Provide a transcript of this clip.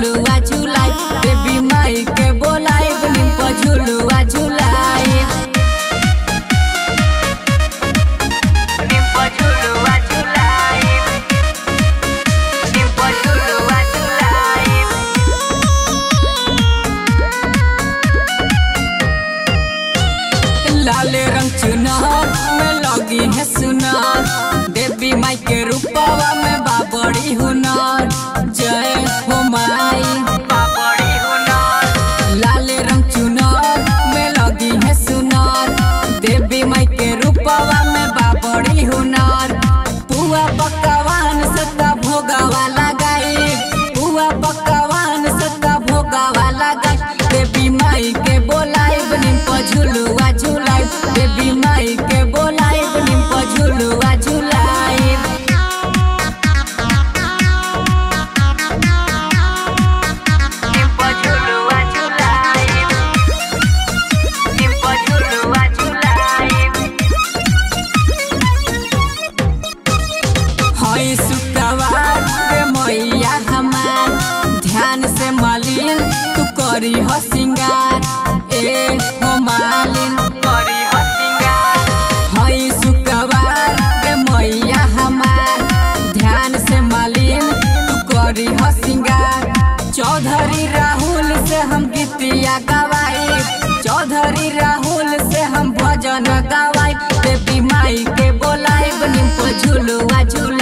झुलुआ झुलाई देवी माई के बोलाई निम झुलुआ झुलाई निम झुलुआ झुलाई निम झुलुआ झुलाई लाल रंग चुनार में लगी है सुनार देवी माई के रूपवा में बाबड़ी हुनार जय हो माई बाबड़ी हुनार लाल रंग चुनार में लगी है सुनार देवी माई के रूपवा में बाबड़ी हुनार पुआ पकवान सत्ता भोगावा लगाई पुआ पकवान सत्ता भोगावा लगाई देवी माई के बोलाई निम झुलुआ झुलाई देवी माई के बोलाई निम झुलुआ झुलाई निम झुलुआ झुलाई निम झुलुआ झुलाई हई शुक्रवार रे मैया हमार ध्यान से मालिन तू करी हो सिंगार ए हो मालिन करी हो सिंगार हई शुक्रवार रे मैया हमार ध्यान से मालिन तू करी हो सिंगार चौधरी राहुल से हम गीतिया गवाई चौधरी राहुल से हम भजन गवाई देवी माई के बोलाई निम झुलुआ झुल